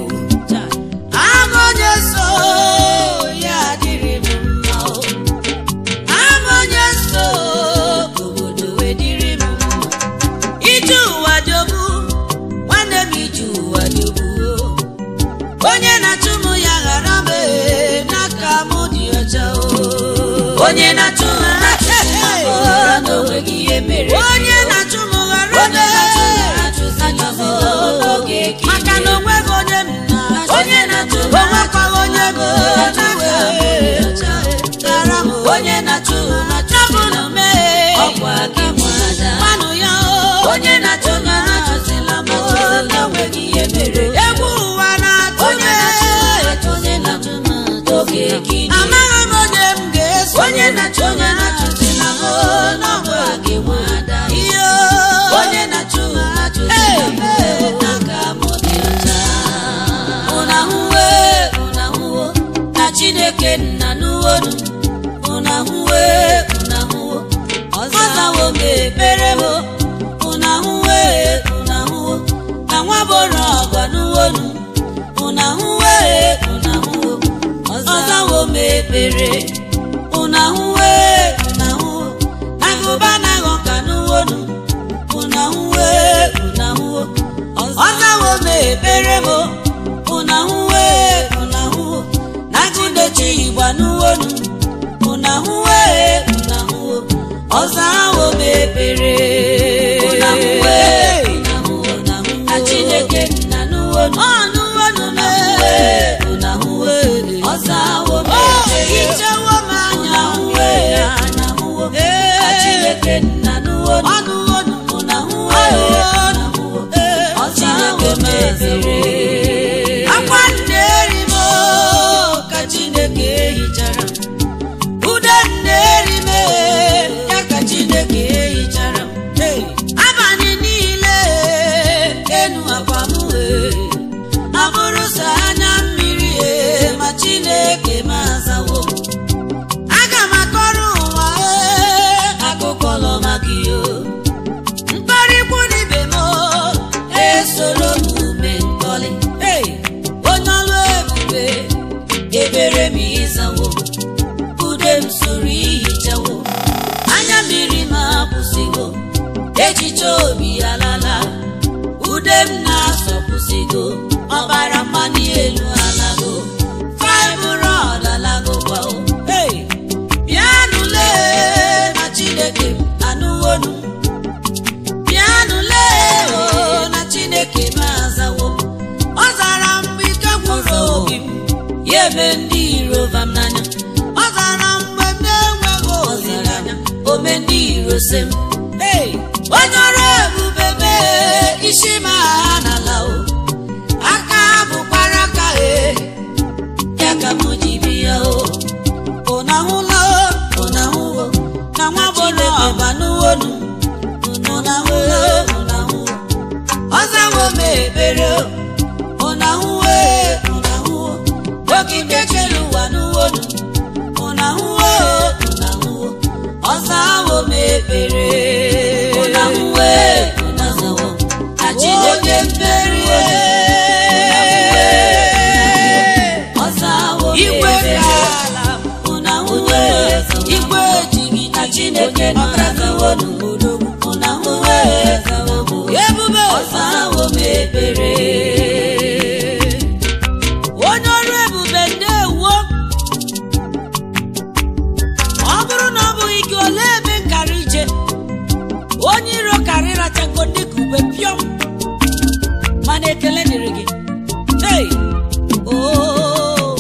ama onye so ya adịrị m mma o ama onye so obodo wedịrị m mma ije ụwa jọgbu nwanne m ije ụwa jọgbu onye na-achụ m ya ghara m ee, n'aka m dị ọcha o onye na-achụ m achụzila m o, n'onweghị ihe mere gị o. onye na-achụ m ghara m achụzila m o, n'oge gị maka na onweghị onye m na onye na-achụ m onwekwaghị onye m n'aka m dị ọcha ghara m onye na-achụ m achụzila m ọkwa gị nwada mmanụ ya o onye na-achụ m achụzila m o, n'onweghị ihe mere gị o. egwu ụwa na-atụ m achụzila m n'oge gị amaghị m onye m ga-eso onye na-achụ m achụzila m o, n'ọkwa gị nwada ihe onye na-achụ m achụzila m n'aka m dị ọcha ụnahụwe ụnahụwo na chineke nna n'uwonu ụnahụwe ụnahụwo ọzawo m ekpere m ụnahụwe ụnahụwo na nwa boro ọgọ n'uwonu ụnahụwe ụnahụwo ọzawo m ekpere ụnahụwe ụnahụwo na gụba na ghọka n'uwonu ụnahụwe ụnahụwo ọzawo m ekpere m ụnahụwe ụnahụwo na gụdechi igba n'uwonu ụnahụwe ụnahụwo ọzawo m ekpere ụnahụwe ụnahụwo na chineke nna n'uwonu ọ n'uwonu na ụnahụwe ọzawo m ekpere ichewo m anya ụnahụwe ụnahụwo onye ọlụ ebube ebere m ịzawo ude m soro ihichawo anya mmiri m akwụsịgo echiche obi alala ude m na-asọpụsịgo ọbara mmanụ elu alago faịbrọd alago kwao hey! bịanụle na chineke anụwonu bịanụle o na chineke m azawo ọ zara mgbe ike gwụrụ obi m ya eme ndị iro vam n'anya ọ zara mgbe m na-enweghị olileanya ome ndị iro se m Hey! onye ọrụ ebube mee isi m agha n'ala o aka bụkwara aka e ya ka m ji bịa o ụna hụla o ụna hụwo na nwa gbọrọ ọba n'uwonu ụna hụla o ụna hụwo ọzawo m ebere o ụna hụwo e ụna hụwo dọkịta chere ụwa n'uwonu ụna hụwo o ụna hụwo ọzawo m ebere ụna hụwo e ụna hụwo na chineke mmerie ọzawo m Igwe ebere ka ụna hụwo e igwe ejighị na chineke nọrọzawo n'obodo ụna hụwo e ebube ọzawo m ebere onye ọrụ ebube ndewo ọ bụrụ na ọ bụghị gị olee ebe nkara ije onye iro karị rachago dịka ube pịọm mana ekele dịrị gị hey! oh.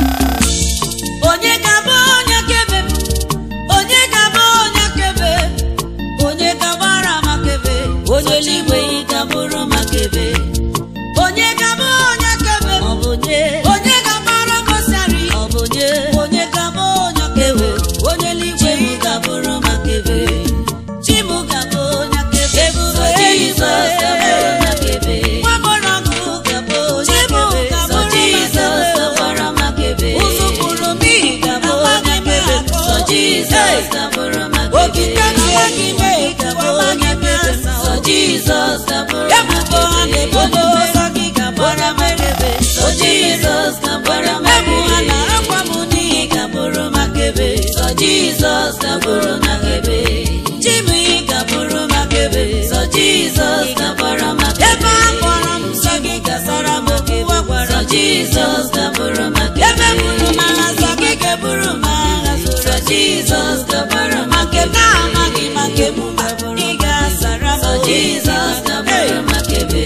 onye ga-abụ onye kebe m? onye ga-abụ onye kebe onye gabara makebe onye eluigwe ị gabụrụ makebe onye ga-abụ onye kebe m? ọ bụ nye onye ga-agbara gosari ọ bụ nye onye ga-abụ onye ewe kebe onye eluigwe chimu gabụrụ makebe chimu ga-abụ onye kebe sọ jizọs gabụrụ makebe nwagbọrọgwụ gabụ onye Chimu kebe sọ gabụrụ jizọs makebe. gabara makebe ụzụ kwuru n'ihi gabụ amaghị onye m kebe akọ. sọ jizọs Hey! gabụrụ makebe okike amaghị m ekwu gabụ amaghị onye m kebe asa sọ jizọs gabụrụ ebubo ha na-ebodo ụzọ gị ga-agbara m ekebe sọ jizọs gabara ebu ha makebe na-akwa m n'ihi ị gabụrụ makebe sọ jizọs gabụrụ makebe chimu ị gabụrụ makebe sọ jizọs gabara makebe ebe a kpọrọ m nsọ gị gasara m okwu a gwara sọ m jizọs gabụrụ makebe ebe buru m agha nsọ gị ga-eburu m agha sọ zoro jizọs gabara ma nke m makebe na-amaghị ma nke m ma ị ga-asara m sọ okwu. jizọs gabara makebe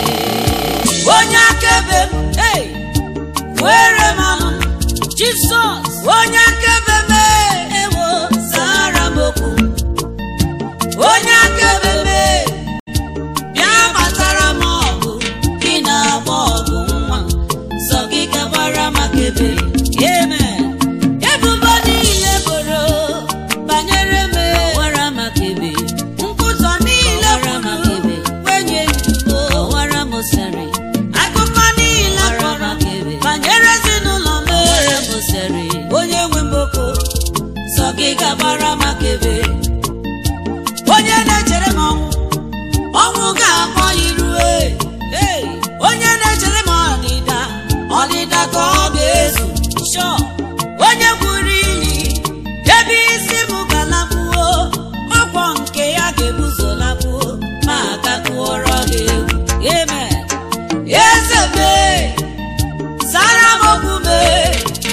onye akaebe m hey! were m ọnụ jizọs onye akaebe m hey! ewo zara m okwu onye akaebe m hey! bịa gbatara m ọgụ gị na-agba ọgụ nwa sọ gị gabara makebe amen ebubo niile boro banyere m wara makebe nkwụzọ niile Ọwara m kwuru akebe. kwenye njubo ọwara mosari akụkọ niile Ọwara m kọrọ akebe. banyere ezinụlọ m ọwara mosari onye nwe mboko sọ gị gabara makebe onye na-echere m ọnwụ ọnwụ ga-akpọ irue Hey! onye na-echere m ọdịda ọdịda ka ọ ga-ezu Sure! onye gwuru ili ebe isi m galakpuo ọkwọ nke ya ga-ebuzolakpuo ma agakwuoro gị egwu amen eze mee zara m okwu mee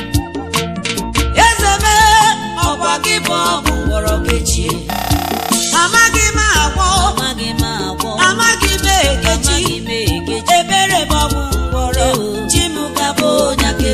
eze mee ọkwa gị bụ ọgwụ ngwọrọ kechie amaghị m agwọ amaghị m agwọ amaghị m ekechi amaghị m ekechi ebere bụ ọgwụ ngwọrọ Ewo. chi m gabụ onye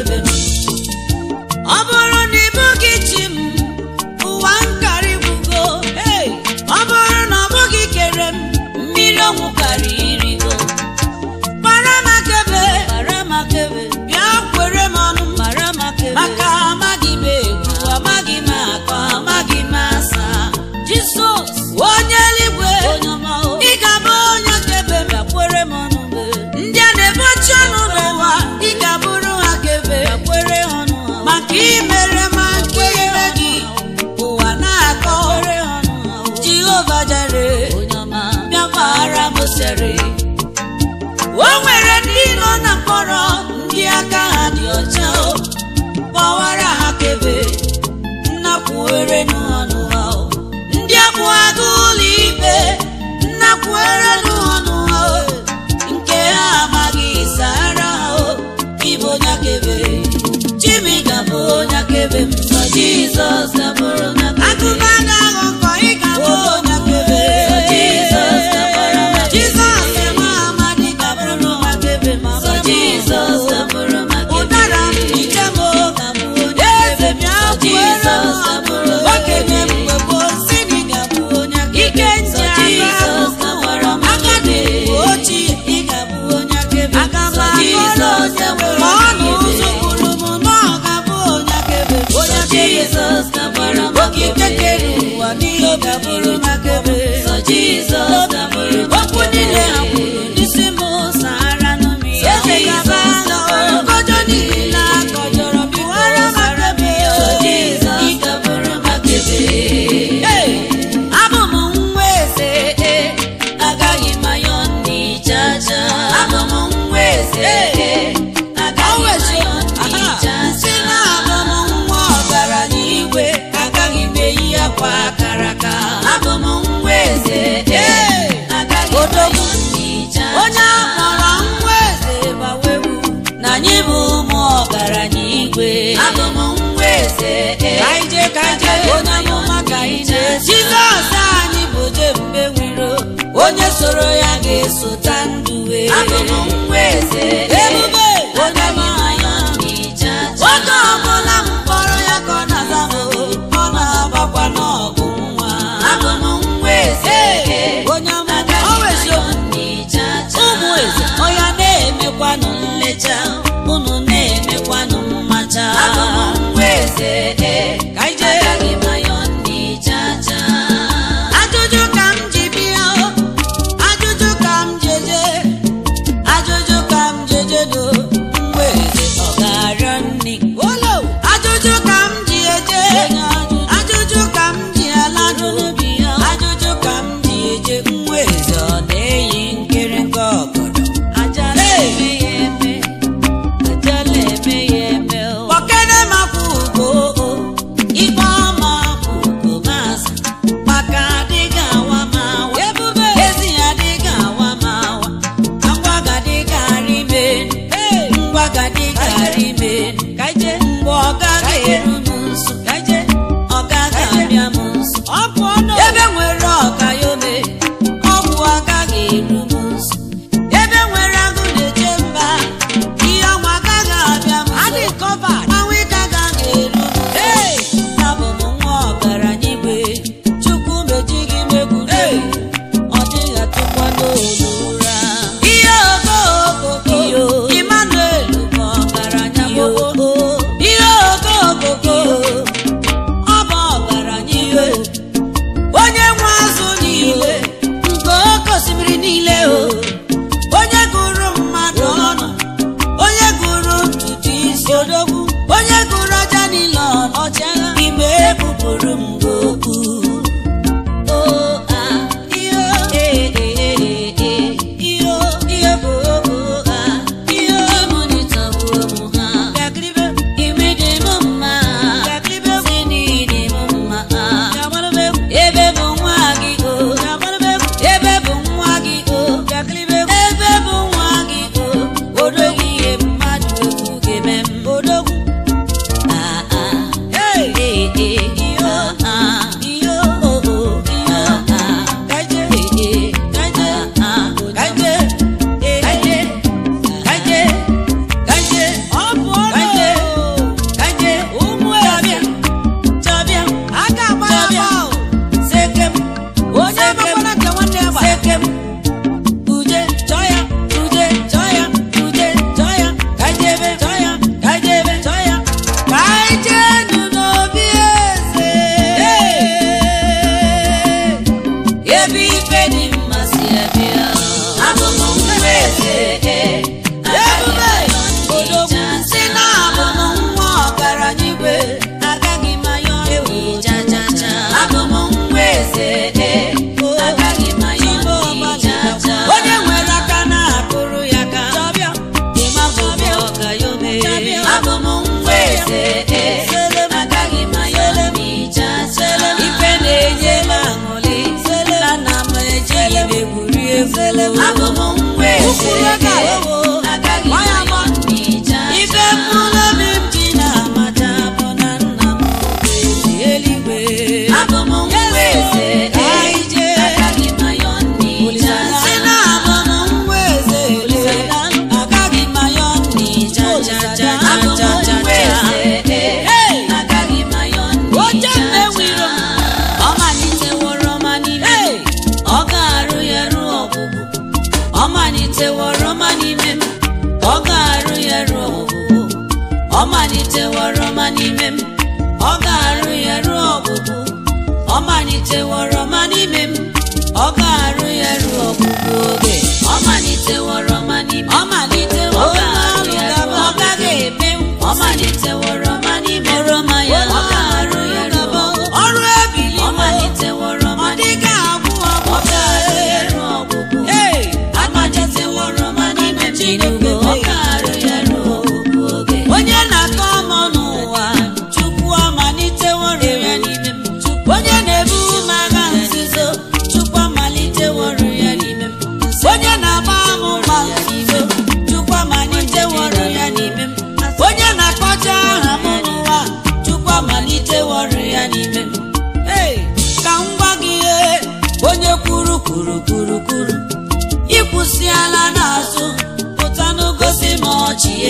anyị bụ ụmụ ọgaranya igwe abụ m nwa eze ka anyị jee ka anyị jee onye amụma ka anyị jee jizọs anyị bụ jebube nwiro onye soro ya ga-esota ndụ wee abụ m nwa eze ebube onye agaghị m amụma anyọ n'ịja oge ọbụla m kpọrọ ya ka ọ na-aza m ọ na-agbakwa n'ọgụ nwa abụ m nwa eze onye amụma agaghị ọ m bụ anyọ eziokwu n'ịja ụmụ eze ọya na-emekwanụ nlecha unu na-emekwanụ mmacha abụ m nwa eze ka anyị jee agaghị m anyọ n'ịja ajụjụ ka m ji bịa o, ajụjụ ka m jeje ajụjụ ka m jeje do mgbe eze ọ ga-arịọ nri olo ajụjụ ka m ji eje ajụjụ ka m ji aladụ ajụjụ ka m ji eje nwa eze ọ na-eyi nkịrịnka ọgọdọ ajala eme ya eme ajala eme ya eme o kpọkene makwa ugo ikpe ọma kwụ ugo maazị maka adịghị awa m awa ebube ezi ya adịghị awa m awa ngwa gadịghị arị menu ngwa gadịghị arị menu kaije mgbe ọ gaghị eru m nso ọ gaghị abịa m nso ọ bụ ọnụ ebe nwere ọkayome ọgwụ agaghị eru m nso ebe nwere agụ na-eche mba ihe ọnwa agaghị abịa m adị nso covered Mmanwụ ike agaghị eru m Hey! abụ m nwa ọgaranya igwe chukwu mejighị m egwuregwu ọ dịghị atụkwa n'olu ụra ihe okookoko Emmanuel bụ ọgaranya gbogbo ihe okookoko ọ bụ ọgaranya iwe onye nwe azụ niile nke oke osimiri niile o onye gụrụ mmadụ ọnụ onye gụrụ ntutu isi odogwu onye gụrụ aja niile ọnụ ọchịagha ime ebupụrụ m gị okwu O, ah, iyo, eh, eh, eh, eh, iyo, iyo bụ okwu, ah, iyo. ịmụnịtọgbu ụmụ ha Bịakiribe, ime dị m mma bịakiribe, si n'ịdị m mma bịamarube, ebe bụ nwa gị o bịamarube, ebe bụ nwa gị o bịakiribe, ebe bụ nwa gị o odogwu ihe mmadụ ekwu ga-eme m odogwu, Ah, ah. hey, Eh, eh, iyo, ah, ah. iyo, Oh, oh, ah, ah. kaije, Eh, eh, kaije, ah, ah. kaije, eh, Kaije, kaije, kaije, ọ bụ kaije, ọnụ kaije, ụmụ chabịa, chabịa, aka agba ya chabịa, bọọlụ sekem, onye agbakwara nke nwanne ya gbara sekem, uje, chọọ ya, uje, chọọ ya, uje, chọọ ya, kaijebe, chọọ ya, kaijebe, chọọ ya, kaijenu n'obi eze. ebe ife dị mma si abịa abụ m nwa eze Ebube, odogwu, si na abụ m nwa ọgaranya igwe, agaghị m ayọ ewu ja ja ja abụ m nwa eze agaghị m ayọ ja ja onye nwere aka na-akụrụ ya aka ịma bụ ọka ya ome abụ m nwa eze agaghị m ayọ ja ja ife na-enye m aṅụrị na nna m ejighị m egwuri egwu abụ m nwa eze agaghị m ayọ ja ife mkpụrụ obi m ji na-amata bụ na nna m bụ ezi eluigwe abụ m nwa eze Anyị jee. agaghị m ayọ ja si na abụ m nwa eze agaghị m ayọ n'ija ja ja abụ m ja ja nwa ja eze agaghị m ayọ Oche ja mmewiro m. ọ maliteworo ma n'ime m ọ ga-arụ ya ruo ọgwụgwụ ọ maliteworo ma n'ime m ọ ga-arụ ya ruo ọgwụgwụ ọ maliteworo ma n'ime m ọ ga-arụ ya ruo ọgwụgwụ ọ maliteworo ma n'ime m ọ ga-arụ ya ruo ọgwụgwụ oge ọ maliteworo ma n'ime m ọ malitewo ọ ga-arụ ya ruo ọ gaghị ọgwụgwụ eme ọ maliteworo ma n'ime m oroma ya ọ ga-arụ ya ruo ọgwụgwụ ọrụ ebili ọ maliteworo ọ ma dịghị agwụ ọ ọgwụ ga-arụ ya ruo ọgwụgwụ Hey! amaliteworo ma n'ime Tinubu ọ ga-arụ ya ruo ọgwụgwụ oge onye na-akọ ọmụ n'ụwa chukwu amaliteworo ya n'ime m onye na-ebu m agha nzuzo chukwu amaliteworo ya n'ime m onye na-agba m mma nzuzo chukwu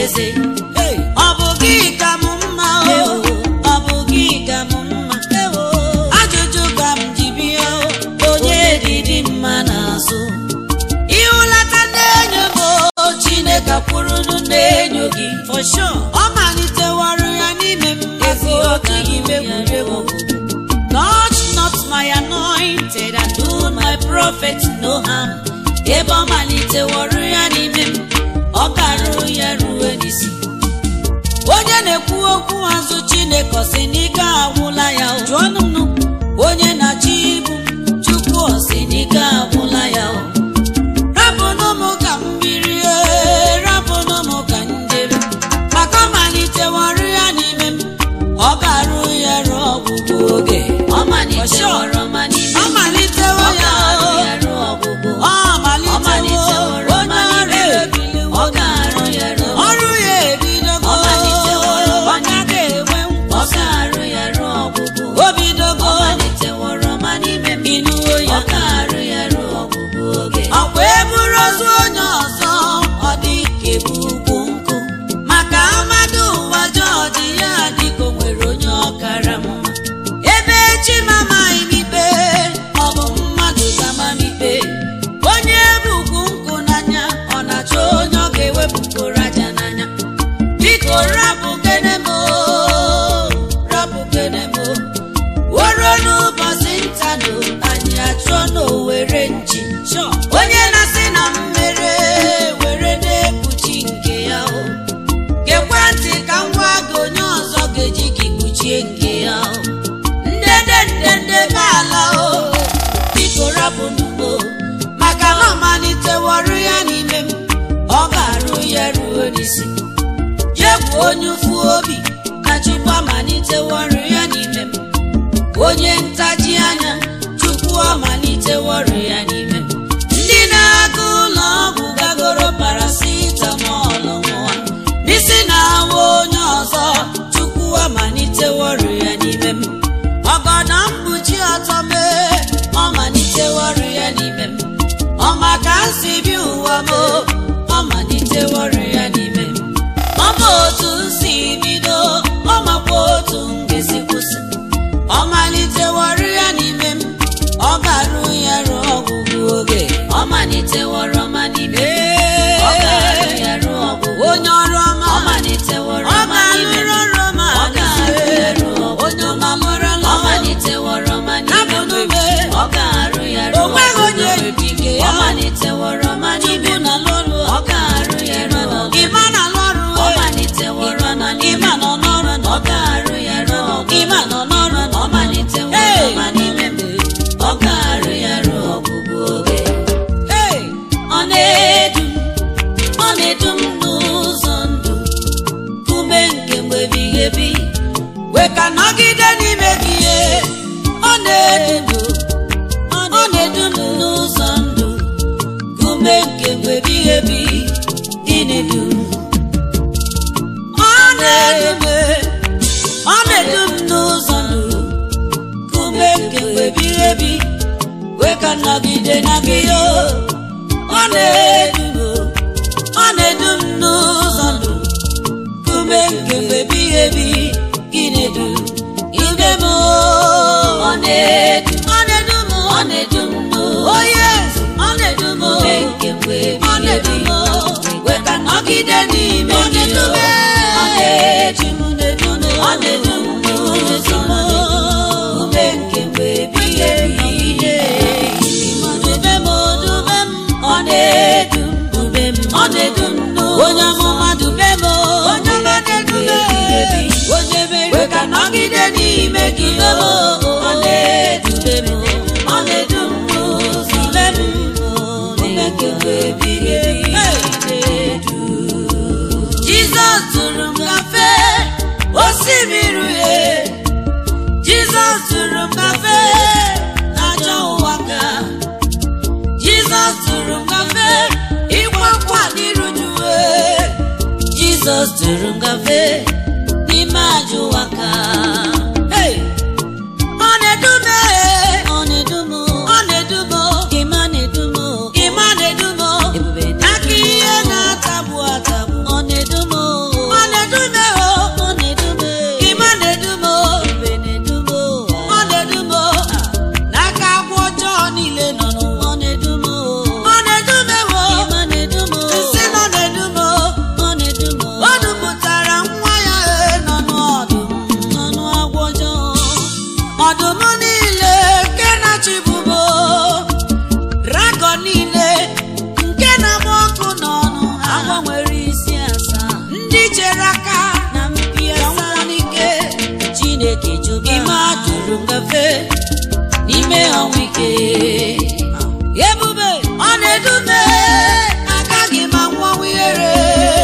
eze Hey! ọ bụ gị ka m mma o ọ bụ gị ka m mma ajụjụ ka m ji bịa o onye dịdị mma n'azụ ịhụlata na-enyo m o chineke kwurunu na-enyo gị For sure. ọ malitewara ya n'ime m ezi ọ dịghị m egwuregwu Touch not my anointed and do my prophet no harm. Ebe ọ maliteworo ya n'ime m, ọ garuo ya ruo n'isi. Onye na-ekwu okwu azụ Chineke ọ sị n'ike agwụla ya o. Jụọnụ m nụ. Onye na-achị ibu Chukwu ọ sị n'ike agwụla ya o. Rapụnụ m ka m birie, rapụnụ m ka m jere. Maka ọ maliteworo ya n'ime m, ọ garuo ya ruo ọgwụgwụ oge. Ọ maliteworo ma n'ime Ọ m, malitewo ọ ya garuo o. ya ruo ọgwụgwụ. Ọ Ọ malitewo maliteworo onye ma ọrụ n'ime m, ebiliwo. ọ garuo ya ruo Ọrụ ya ebidogo. Ọ maliteworo ma Ọ gaghị enwe ọ nkwụsị. garuo ya ruo ọgwụgwụ. O bidogo. Ọ maliteworo ma n'ime m, Ịnụwo ya. ọ garuo ya ruo ọgwụgwụ oge. Ọkwa eburu ozu onye ọzọ ọ dị ka ebu ugwu nkụ maka amadu ụwa jọji ya dịka o nwere onye ọkara mma ebe chi mamaghị m ikpe ọ bụ mmadụ gama m ikpe onye bukwu nkụ n'anya ọ na-achọ onye ọ ga-ewepụgoro aja n'anya biko rapụ gene m o, rapụ gene m o. woro n'ụbọchị ntanụ anyị achọ n'owere nchi Sure. onye na-asị na mmere were na-ekpuchi nke ya o gekwe ntị ka m gwa gị onye ọzọ ga-eji gị kpuchie nke ya o ndede ndede be ala o biko rapụ n'ugbo maka na ọ maliteworụ ya n'ime m ọ ga-arụ ya ruo n'isi jegwu onye ụfụ obi na chukwu amaliteworụ ya n'ime m onye ntaji anya chukwu amaliteworụ ya n'ime m ndị na-aga ụlọ ọgwụ gagoro paracetamol nwa n'isi na-awa onye ọzọ chukwu amaliteworụ ya n'ime m ọgọdọ mkpuchi ọtọ mee ọ maliteworụ ya n'ime m ọ maka nsi bi ụwa m ọ maliteworụ ya n'ime m ọ ma otu nsi bido ọ makwa otu m ga-esi kwụsị ọ maliteworụ ya n'ime m ọ garuo ya ruo ọgwụgwụ oge Ọ maliteworo ma n'ime m, Ee. ọ garuo ya ruo ọgwụgwụ. onye ọrụ ọma Ọ maliteworo ọ ma n'ime m, ga-alụrụ ọrụ ọma ọ garuo ya ruo ọgwụgwụ. onye ọma mụrụla Ọ maliteworo ma n'ime m, Abụnube. ọ garuo ya ruo o nweghị onye ọgwụgwụ. dike Ọ ya maliteworo ma n'ime Chukwu m, na lọrụ ọ garuo ya ruo ọgwụgwụ. ịma na lọrụ Ọ maliteworo ma n'ime ịma m, nọ n'ọrụ ọ garuo ya ruo ọgwụgwụ. ịma nọ n'ọrụ Ọ maliteworo Hey! ma n'ime m, ọ garuo ya ruo ọgwụgwụ oge. Hey! Ọ na-edu m, ọ na-edu m n'ụzọ ndụ, ume nke mgbe ebighị ebi. wee ka nọgide n'ime gị ihe ọ na-edu Ọ na-edu m n'ụzọ ndụ, ume nke mgbe ebighị ebi. Ị na-edu m. ọ na-edu ọ na-edu m n'ụzọ ndụ Ume nke mgbe ebighị ebi. wee ka nọgide na gị o ọ na-edu m ọ na-edu m n'ụzọ ndụ Ume nke mgbe ebighị ebi. Ị na-edu m. ide m o Ọ na-edu m. ọ na-edu m Ọ na-edu m n'ụzọ o yes ọ na-edu m o ume nke mgbe ọ ebighị na-edu ebi. m o wee ka nọgide n'ime Ọ gị na-edu o m. ọ na-edu m na-edu m Ọ na-edu m n'ụzọ ndụ, ume nke mgbe ebighị ebi. dube m o dube m Ọ na-edu m, dube m, ọ na-edu m n'ụzọ onye amụma dube m, onye ọma na-edu m onye mere wee ka nọgide n'ime gị dube m, o ọ na-edube m, ọ na-edu m n'ụzọ dube m, ume nke mgbe ebighị ebi. Na-edu. Jizọs tụrụ m kafe osimiri uhie Jizọs tụrụ m kafe n'ajọ ụwa ka Jizọs tụrụ m kafe ịkwa nkwa n'iru juwe Jizọs tụrụ m gafe n'ime ajọ ụwa ka Hey! ọ na-edu m eh, ọ na-edu m ọ na-edu m ịma na-edu m ịma na-edu m ebube aka na-edu ihe na-atagbu atagbu m ọ na-edu m aka na mpi ya nwa asaa n'ike chineke juba ime atụrụ ngafe n'ime ọnwụ ike ebube ọ na-edume agaghị m anwanwu ihere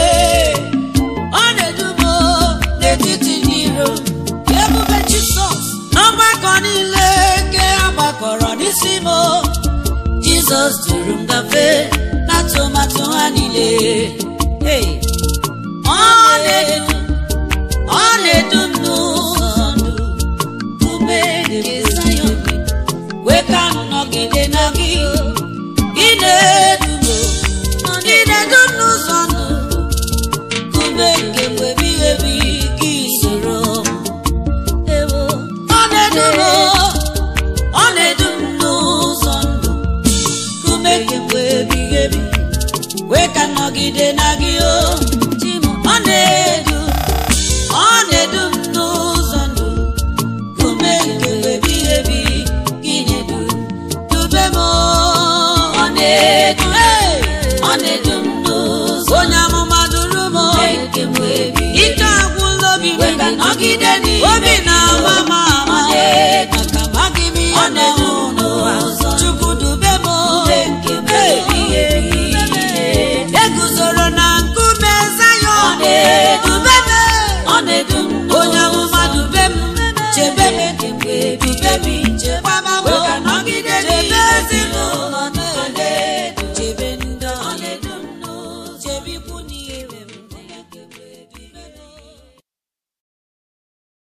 ọ na-edume n'etiti ndị iro ebube jisọs n'ọgbakọ niile nke a gbakọrọ n'isi m jizọs duru m gafee n'atụmatụ ha niile Hey! ọ na-edu ọ na-edu m n'ụzọ ndụ ume nke Zayọn wee ka m nọgide na gị ị na-edu m ị na-edu m n'ụzọ ndụ ume nke mgbe